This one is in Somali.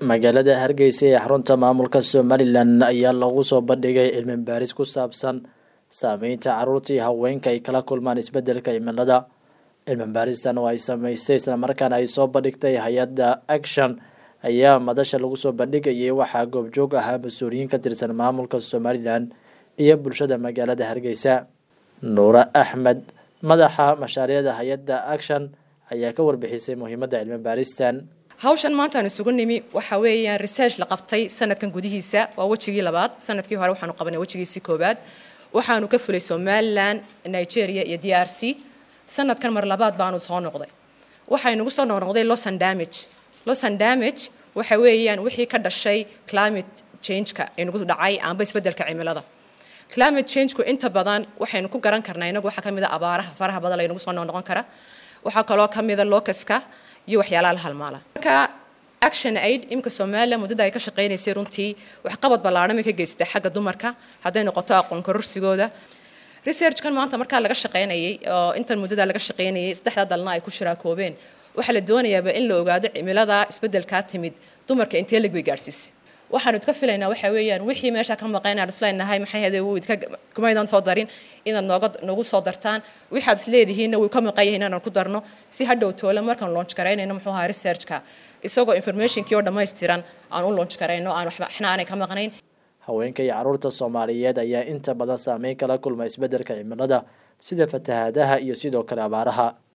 magaalada hargeysa ee xarunta maamulka somalilan ayaa lagu soo bandhigay cilmi baaris ku saabsan saameynta caruurta iyo haweenka ay kala kulmaan isbedelka cimilada cilmi baaristan oo ay sameystay islamarkaana ay soo bandhigtay hay-adda action ayaa madasha lagu soo bandhigayay waxaa goobjoog ahaa mas-uuliyiin ka tirsan maamulka somalilan iyo bulshada magaalada hargeysa nuure axmed madaxa mashaariicda hay-adda action ayaa ka warbixisay muhiimadda cilmi baaristan hawshan maantaan isugu nimi waxa weeyaan research la qabtay sanadkan gudihiisa waa wejigii labaad sanadkii hore waxaanu qabanay wejigiisii koobaad waxaanu ka fulay somalilan nigeria iyo d r c sanadkan mar labaad baanu soo noqday waxaynugu soo noqnoqday losan damage losan damage waxa weeyaan wixii ka dhashay climate changeka inugu dhacay amba isbedelka cimilada climate changeku inta badan waxaynu ku garan karnaa inagu waxaa ka mid a abaaraha faraha badan laynagu soo noqnoqon kara waxaa kaloo ka mida locuska iyo waxyaalaha la halmaala marka action aid imika somalilan muddada ay ka shaqaynaysay runtii waxqabad ballaadhan bay ka geystay xagga dumarka hadday noqoto aqoon kororsigooda researchkan maanta markaa laga shaqaynayay oo intan muddada laga shaqaynayay saddexda dalna ay ku shiraakoobeen waxaa la doonayaaba in la ogaado cimilada isbedelkaa timid dumarka intee lig bay gaadhsiisay waxaanu idka filaynaa waxa weeyaan wixii meesha ka maqayn aan isleenahay maxay hade wuu idka kumaydan soo darin inaad nooga nagu soo dartaan waxaad isleedihiinna wuu ka maqan yahay inaan ku darno si hadhow toole markaan launch garaynayno muxuu ahaa researchka isagoo informationkii oo dhammaystiran aan u launch garayno aan waxba waxna aanay ka maqnayn haweenka iyo caruurta soomaaliyeed ayaa inta badan saameyn kala kulma isbedelka cimilada sida fatahaadaha iyo sidoo kale abaaraha